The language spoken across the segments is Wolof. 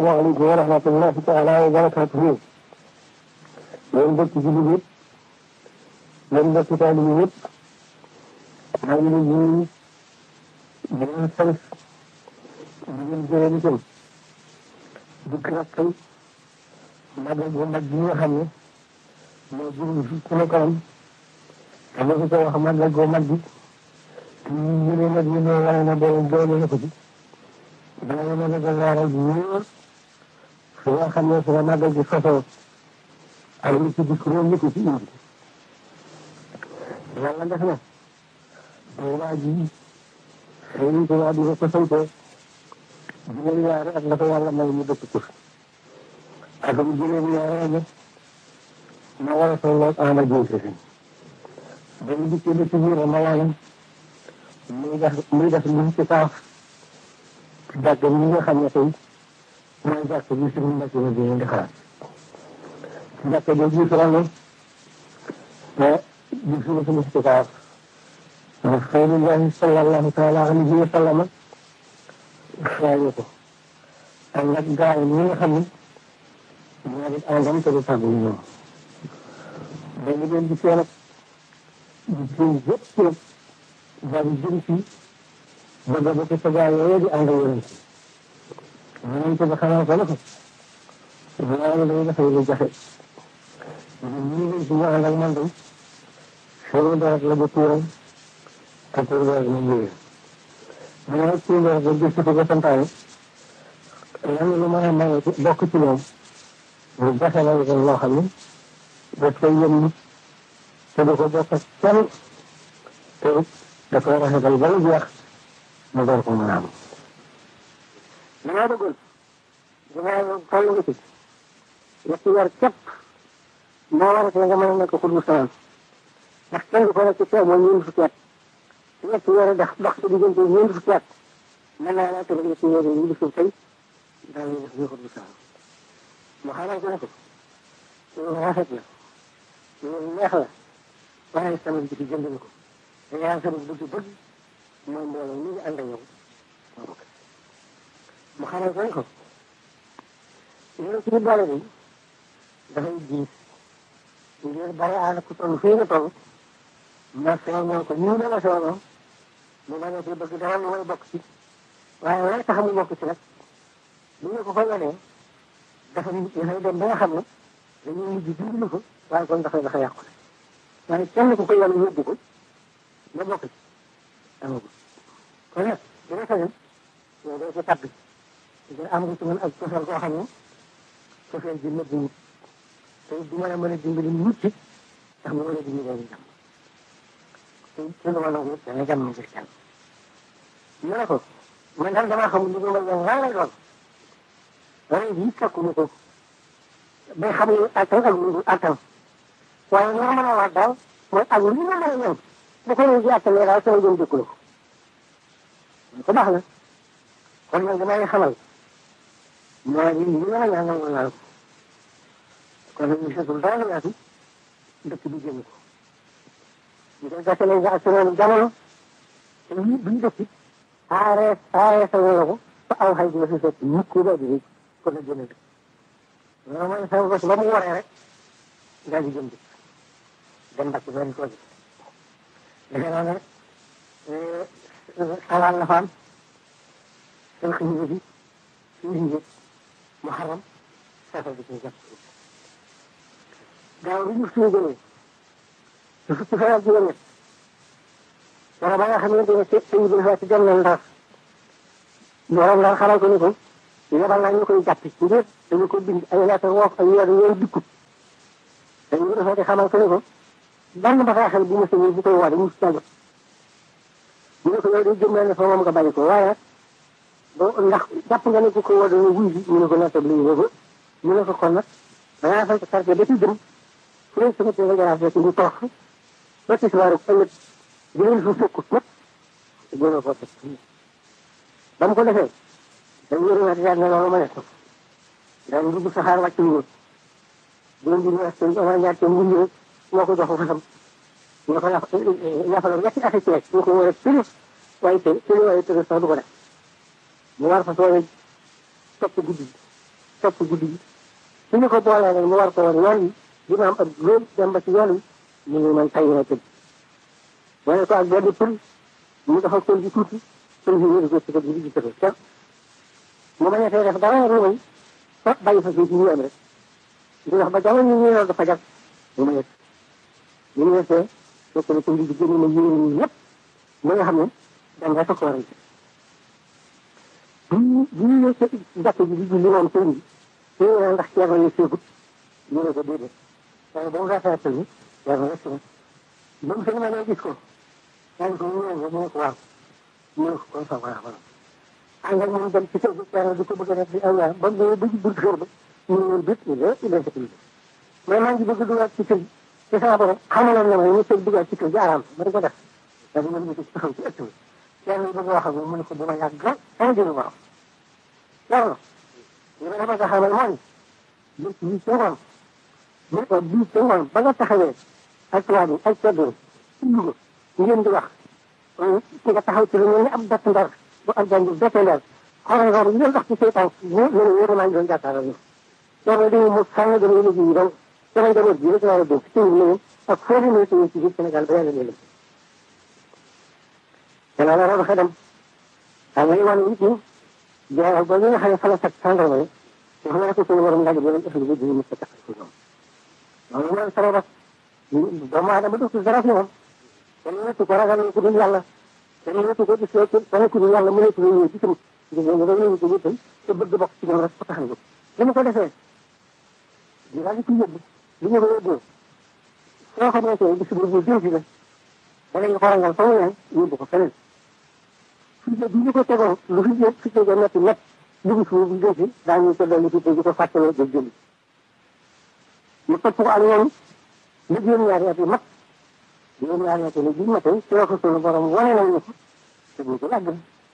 asalaamaaleykum wa rahmatullahi taala wa barakatuhu yéen mbokki jullit yëpp yéen mbokki taalibe yëpp maa ngi leen di nuyu di leen sant di leen gërëm itam dikk nag tey magal bu mag bi nga xam ne moo jëm fi ci la kanam te ma ko wax magal bu mag bi ñu ne nag ñu ne wane na doole doole na ko ci dana mën a gàllaaral bu wóor fi nga xam ne fi la magal gi sosoo ak li ci dikk moom ko ci indi yàlla def na waa ji Sëriñ Tuubaa bi ko santee juróom ñaari at la ko yàlla may mu dëkk ko ak mu juróom ñaari at ma war a tolloog ama jënte fi dañu dikkee ba ci biir ma waayam muy def muy def lu ci kaaf jàkk bi nga xam ne tey mooy jàkk bi suñu mbokk yi di di xalaat jàkk bi ji fi ne te di suñu suñu ci kaaf Rasulullahi sallallahu taala alayhi wa sallam xaaye ko ak nag gaa yi ñi nga xam ne ñoo di àndam te du tàggu ñoom dañu leen di seen di seen yëpp nag daal di jëm ci bëgg ba ko sa gaa yooyu di ànd yonent yonent ba xamal ko ne ko loolu day dafay lu jafe ñi ngi ci ñu ànd ak man day seen deret la ba tuuram te tuur deret mu ngi mu ne tuur deret ba gis ko santaane lan lu mën a maye bokk ci moom lu jafe la ko loo xam ne daf koy yëm nit te du ko bokk ak kenn te da koy rafetal ba mu jeex mu door ko mën a am. damaa bëggoon damaa toll nga ci ñetti weer képp moo war a nga mën a nekk xutbu salaam ndax kenn du ko nekk ci teew mooy ñeent fukki at ñetti weer dox dox ci diggante ñeent fukki at mën naa laa tëral ñetti weer yi bisu tey daal di def ñu xutbu salaam mu xamal ko ne ko lu rafet la lu neex la waaye sama bi ci jënd na ko te yaa sama bëgg bëgg mooy mbooloo mi ngi ànd ak yow mu xamal ko ne ko loolu ci boole bi dafay diis ngir bari ànd ku toll fii nga toll ma soññoo ko ñu dama soññoo mu bañ a ci bëgg dara lu may bokk ci waaye lay tax mu bokk ci nag bu ñu ko ko wanee dafa dafay dem ba nga xam ne dañuy mujj dimbali ko waaye kon dafay dafa yàqu waaye kenn ku ko yàlla yóbbu ko nga bokk ci amagul kon nag dina sañoon yow doo ci tabbi nga am nga ci mën ak cofeel koo xam ne cofeel ji nëbbu wut te du mën a mën a dimbali nit ci ndax mu mën a dimbali leen jàmm te ci lu ma nangu dana jàmm ngir kenn mu ne ko man daal damaa xamul li ma mën leen lan lay doon ren bii fekkuñu ko bay xam ne attan ak lu attan waaye li ma mën a wax daal mooy ak lu ma mën a ñëw bu ko ñëw ji attanee daal sama jëm dëkku la ko ko baax na kon nag damay xamal mooy li ñu la ñaanal ma laal ko kon nag ñu seetul dara yaatu dëkk bi jëm ko ñu koy gasalee ak seen jamono te ñu buñ dëkk aaree aaree sa wala ko fa aw xay dina fi fekk mukk ba di ko la jëme dëkk loolu mooy sama bés ba mu waree rek daal di jëm dëkk dem mbàkk benn tool bi defe naa ne xalaat la fa am seen xëy bi suñu njëkk muharram safar bi ci jàpp gaaw bi ñu suñu jëlee su fukki fan ak juróom ñett wala ba nga xamante ne sëñ bi dafa ci dem na ndar borom ndar xamal ko ni ko yebal naa ñu koy jàpp ngir dañu ko bind ay lettre woof ay weer yooyu dikkut dañu ko defee xamal ko ni ko benn bataaxal bu ma sëñee bu koy woo mu si jot ñu ne ko yow de jëm naa ne fa moom nga bàyyi ko waaye nag ba ndax jàpp nga ne ku ko woo dana wuy si mu ne ko nattab li ñu ko mu ne ko kon nag dangaa fay quartier ba ci jëm fu ne sama tee nga jaraaf rek ñu toog fa ba ci suwaaru ëllëg jëleen fu fekkut nag jéem a ko teg ba mu ko defee dañ yëri waat yaat ne loolu ma nekk dañ dugg saxaar wàcc ñu jëm di ñu wax seen Omar Ndiaye seen mbundi rek moo ko jox ko fasam ñu ko yàqaloon ñetti at ceeb ñu ko war a tëri waaye tëri tëri waaye tëri sax du ko def mu war fa soobee topp guddi topp guddi gi su ñu ko boolee nag mu war ko war yoon wi dina am ab góor dem ba ci yoon wi ñu ngi mën tay na tëdd boole ko ak benn pël mu dafa pël gi tuuti pël gi wéru ko ci ko di gis ko kenn mu bañ a fee def dara lu may fa bàyyi fa fii ci ñu am rek di wax ba jamono ñu ñëw dafa jag mu ma yëg ñu ñu yëgee fekk na pël gi génn na yéen ñi ñëpp ñi nga xam ne dañ rek ko waral bi ñu bi ñu ñëw ci jàkk ji di julli moom sëñ bi te ndax ceerno yi seegut ñu ne ko déedéet waaye ba mu rafetee pël bi ceerno rek ba mu sëñ ma ne gis ko yaa ko ñu ne mu ne ko waaw mu ne ko kon sa baax baax ànd ak moom dem ci kër gi ceerno di ko bëgg a def di aw yaa ba mu ba ci bunt kër ba ñu ne leen bit il est il est mais maa ngi bëgg dugaat ci kër gi te sama borom xamaloon na ma ne ñu dugaat ci kër gi araam ma di ko def da dina ñu ko taxaw ci ëtt bi kenn bëgg wax ak mu ne ko dama yàgg sama jëlu borom loolu li ma dafa xamal mooy bés bii ca ngoon bés bii ca ngoon ba nga taxawee ak tubaab yi ak ceddo ci Louga ngeen di wax ki nga taxaw ci lu mel ni ab bett ndar bu ak jàng bette ndar xoolal xool ngeen wax ci seytaan ñu ñu ne yéen a maa ngi doon jàkkaarloo ñu loolu dañuy mu sànni dama yéene ji donc sama njaboot bi rek laa la dénk ci ñu ak foo leen ci ci biir Sénégal ba yàlla leen te loolu loolu dafa dem xam nga wan nit ñi jaay ba nga xam ne fa la fekk sàndarma yi dafa mel ko suñu borom laaj bi leen ëffal bi di mu tax ko ñoom loolu mooy sabab doomu aadama dootul dara fi moom kenn nettu ko ragal ku dul yàlla kenn nettu ko gis ci kenn ku dul yàlla mu nettu ñëw ci tam gis nga nga ñëw ko wétal te bëgg bokk ci ñoom rek ko taxal ko li mu ko defee di daal di ci yóbbu li ñu ko yóbboo soo xamante ne bis bu bu jëm si la danañ ko rangal fa mu ne yóbbu ko feneen fii bi ñu ko tegoon lu fi jëm fi jóge métti métt dugg suuf bi jëm si daañu ko dolli tuuti di ko fàttaloo jël jëli mu topp ko ak ñoom li juróom-ñaari at yi mat juróom-ñaari at yi bi matee ci la ko sunu borom wane nañ ko te ñu ko làgg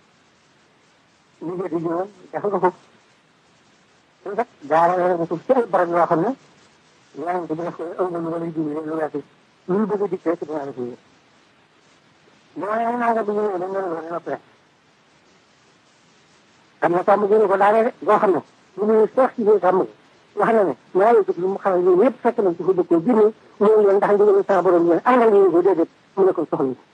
ñu jëti ñëwoon def nga ko te kat jaarale na ko ci ay barab yoo xam ne yaa ngi ko def ko aw na lu ma lay dimbali lu weesu lu bëgg a dikkee ci dinaa la ko yëg mooy naa nga bi ñëwee dañ leen wane noppee am na sàmm gënu ko daanee de boo xam ne lu muy seex ci biir sàmm wax na ne ñaari jëf lu mu xamal yooyu yëpp fekk nañ ci fa dëkkoo génne ñëw leen ndax ndigal sa borom leen àndal ñu ko déedéet mu ne ko soxla